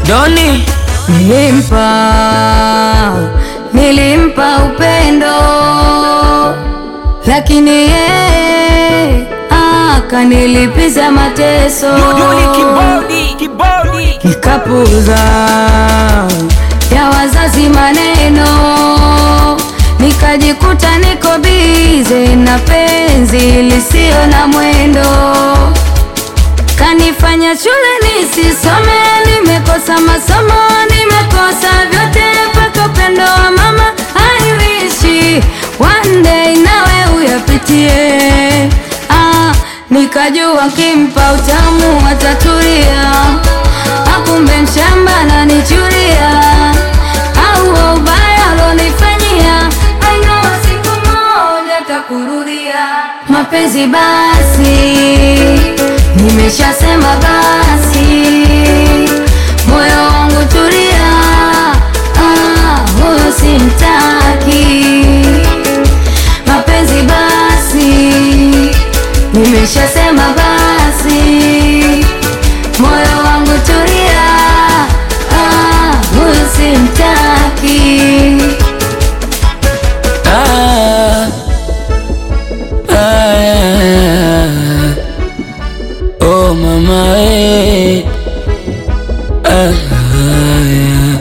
Doni Nilimpa, nilimpa upendo, lakini yeye akanilipiza mateso. Duduli kibodi kibodi Nikapuza ya wazazi maneno, nikajikuta niko bize na penzi lisio na mwendo. Kanifanya shule nisisome, nimekosa masomo, nimekosa vyote mpaka upendo wa mama. I wish one day nawe uyapitie. Ah, nikajua kimpa utamu atatulia, akumbe mshamba nanichuria, au wa ubaya alonifanyia, I know siku moja takurudia. Mapenzi basi Nimeshasema basi, moyo wangu tulia, ah, huyo simtaki. Mapenzi basi, nimeshasema basi, moyo wangu tulia, ah, huyo simtaki. ah, ah, Oh mama eh. ah, ah,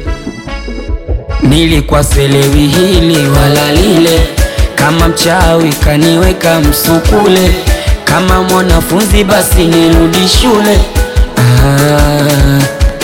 Nilikuwa selewi hili wala lile, kama mchawi kaniweka msukule, kama mwanafunzi basi nirudi shule ah,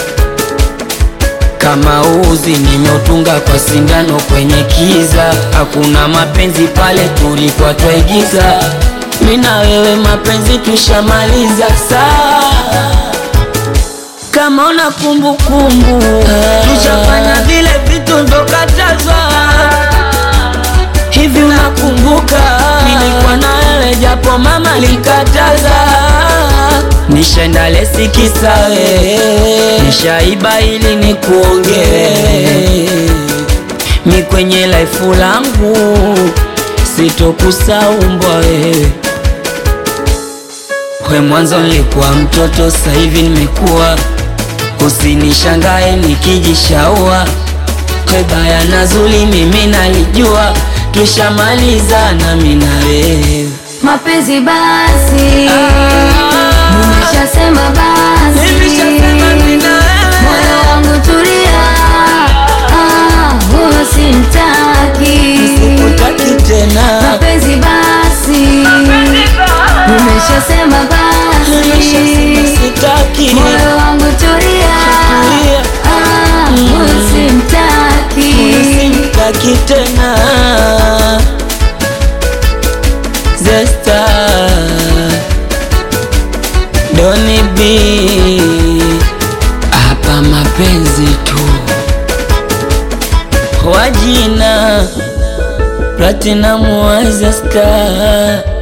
kama uzi nimeutunga kwa sindano kwenye kiza, hakuna mapenzi pale tulikuwa twaigiza, mi na wewe mapenzi tushamaliza saa kama una kumbukumbu tushafanya vile vitu ndokatazwa hivi, unakumbuka nilikuwa na wewe japo mama likataza, nishaenda lesi kisa wewe, nishaiba ili nikuongee mi kwenye laifu langu sitokusaumbwa wewe we mwanzo nilikuwa mtoto, sasa hivi nimekuwa. Usinishangae nikijishaua, we baya na zuri mimi nalijua, tushamaliza nami na wewe. Mapenzi basi, nimeshasema basi, Nimeshasema mimi na wewe. moyo wangu tulia, ah, huyo simtaki. Sikutaki tena, Mapenzi basi, nimeshasema basi, nimeshasema sitaki, moyo wangu tulia, ah, huyo simtaki. sitaki tena. Zesta Doni B hapa mapenzi tu wajina Platinum wa Zesta